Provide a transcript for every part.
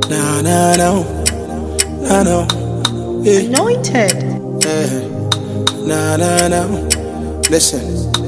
Nah, nah, no. Nah, no. Yeah. Anointed. Eh, Nah, nah, nah. Listen.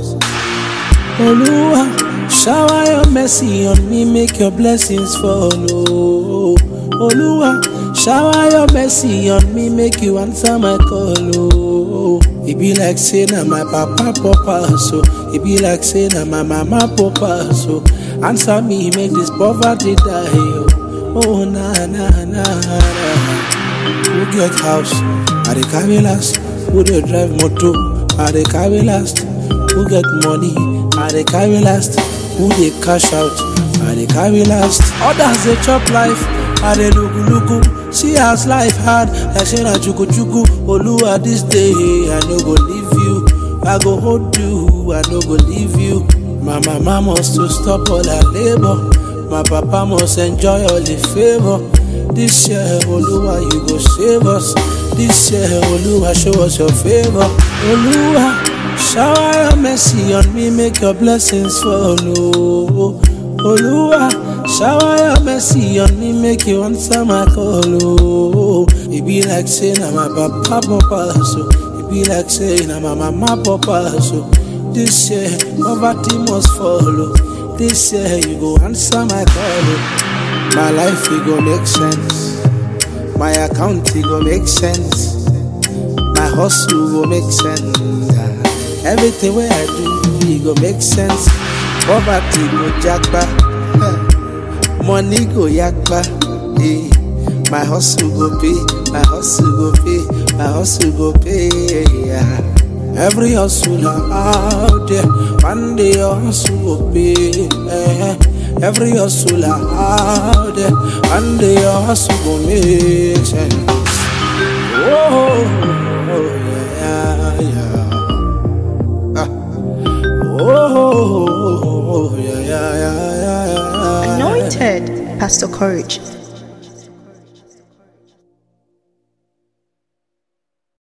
Oluwa, shower your mercy on me, make your blessings follow. Oluwa, shower your mercy on me, make you answer my call. Oh, it be like say na my papa papa so. It be like say na my mama papa so. Answer me, make this poverty die. Oh, oh na na na na. Who get house? I dey carry last. Who dey drive motor? I dey carry last. Who get money? I dey carry last. Who dey cash out? I dey carry last. Others dey chop life. I dey lugu lugu. See as life hard. Like say na chuku chuku. Oluwa this day I no go leave you. I go hold you. I no go leave you. My mama must to stop all her labor. My papa must enjoy all the favor. This year, Oluwa, you go save us. This year, Oluwa, show us your favor. Oluwa, shower your mercy on me, make your blessings follow. Oluwa, shower your mercy on me, make you answer my call. Oh, it be like saying I'm a papa papa, so it be like saying I'm a mama papa, so this year, poverty must follow. This year, you go answer my call. oh. My life it go make sense. My account it go make sense. My hustle go make sense. Ah, Everything where I do it go make sense. Poverty go jackpa. Eh, Money go yakpa. Eh, My hustle go pay. My hustle go pay. My hustle go pay. Yeah. Every hustler out there, one day your hustle will pay. eh. Every hustler out there, one day your hustle will make sense. Oh, yeah, yeah. Ah. Oh, yeah, yeah, yeah, yeah, yeah. Anointed. Pastor Courage.